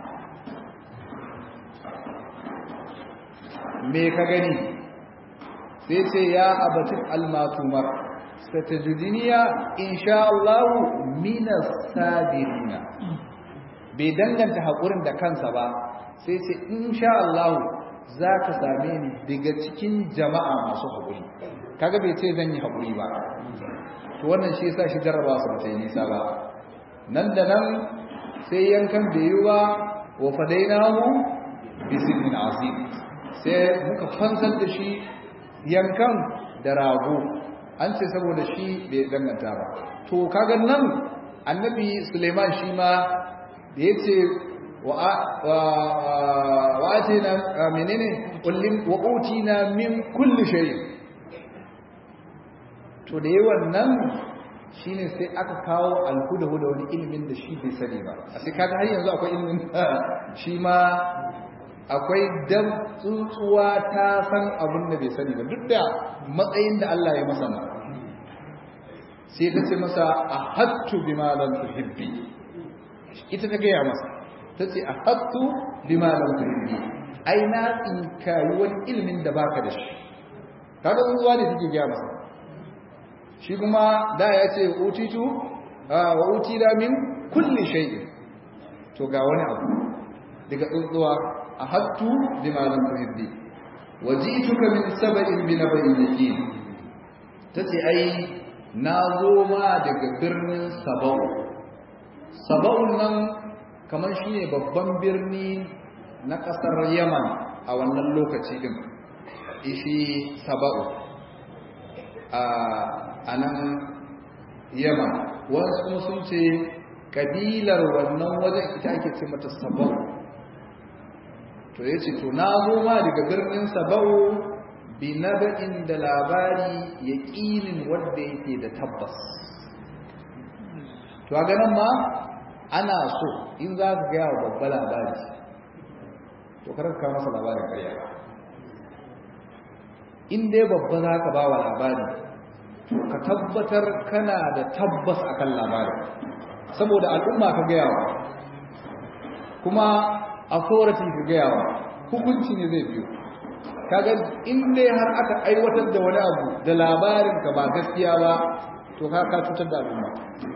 me ka gani sai ce ya abatin almatumar satajidiniya insha Allah minas sabirina bai danganta haƙurin da kansa ba sai ce insha Allah za ka same ni daga cikin jama'a masu haƙuri kaga bai ce zan yi haƙuri ba to wannan shi yasa shi jarraba su ba yi nisa ba nan da nan sai yankan bai yi ba wa fadainahu bi sinin azim sai muka fansar da shi yankan da rago an ce saboda shi bai danganta ba to kaga nan annabi Suleiman shi ma da yace wa wa atina menene kullin wa utina min kulli shay to da yawan nan shine sai aka kawo alhudahu da wani ilimin da shi bai sani ba a sai kaga har yanzu akwai ilimin shi ma akwai dan tsuntsuwa ta san abin da bai sani ba duk da matsayin da Allah ya masa na sai ta ce masa ahattu bima lam tuhibbi ita ta gaya masa ta ce ahattu bima lam tuhibbi ai na tsinkayi wani ilimin da baka da shi kaga tsuntsuwa ne take gaya masa shi kuma da ya ce utitu wa utida min kulli shay'in to ga wani abu daga tsuntsuwa ahattu bima lam tuhibbi wajituka min sab'in bi naba'in yaqin tace ai nazo ma daga birnin sabau sabau nan kamar shine babban birni na kasar yaman a wannan lokaci din ishi sabau a nan yaman wasu kuma sun ce kabilar wannan wajen ita ake ce mata sabau to ya ce to na zo ma daga birnin sabau bi naba'in da labari ya ƙinin wadda yake da tabbas to a ganin ma ana so in za ka gaya wa babba labari to karka masa labarin karya in dai babba za ka ba wa labari ka tabbatar kana da tabbas akan labarin saboda al'umma ka gaya wa kuma authority ka gaya wa hukunci ne zai biyo kaga in dai har aka aiwatar da wani abu da labarin ka ba gaskiya ba to ka ka cutar da al'umma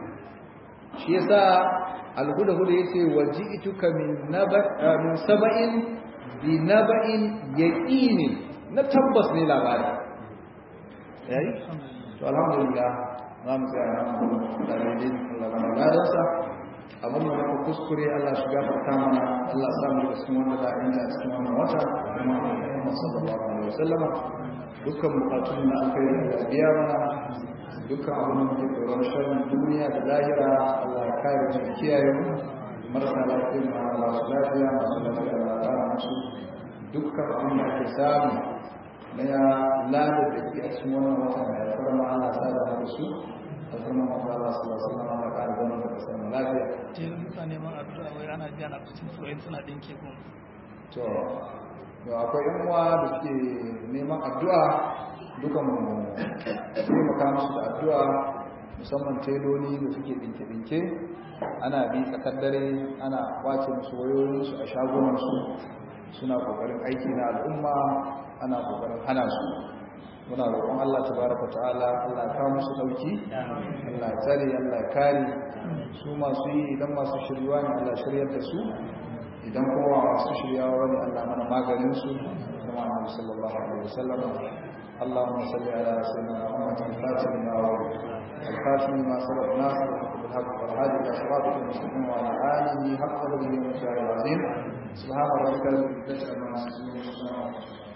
shi yasa al-huda huda yace waji'tuka min naba min saba'in bi naba'in yaqini na tabbas ne labari yayi to alhamdulillah za mu tsaya nan da daidai Allah bana ladansa abin da muka kuskure Allah shi gafarta mana Allah sa mu cikin wanda za a yi a cikin wannan wata kuma Muhammad sallallahu alaihi wasallam dukkan bukatun da aka yi da biya mana dukkan abin da muke tsoron sharrin duniya da lahira Allah ya kare mu kiyaye mu marasa lafiya ma Allah su lafiya masu lafiya Allah ya kara musu dukkan abin da ake samu na ya lada da ke a cikin wannan wata mai alfarma ana sada da su alfarma wata Allah su lasu na ana ƙara zama da kasar mu lafiya. Jiya mutane man addu'a wai ana biya na cikin soyayya suna dinke ko. To, to akwai yan uwa da suke neman addu'a dukan mu taimaka musu da addu'a musamman teloli da suke dinke-dinke ana bi tsakar dare ana kwace musu wayoyinsu a shagunansu suna kokarin aiki na al'umma ana kokarin hana su muna roƙon Allah tabaraka ta'ala Allah ya kawo musu dauki Allah ya tsare Allah ya kare su masu yi idan masu shiryuwa ne Allah shiryar da su idan kuma masu shiryawa ne Allah mana maganin su kuma Annabi sallallahu alaihi wasallam اللهم صل على سيدنا محمد الفاتح لما ورد الخاتم لما سبق ناصر بالحق والهادي الى صراطك المستقيم وعلى اله حق قدره ومشاعر العظيم سبحان ربك رب العزه عما يصفون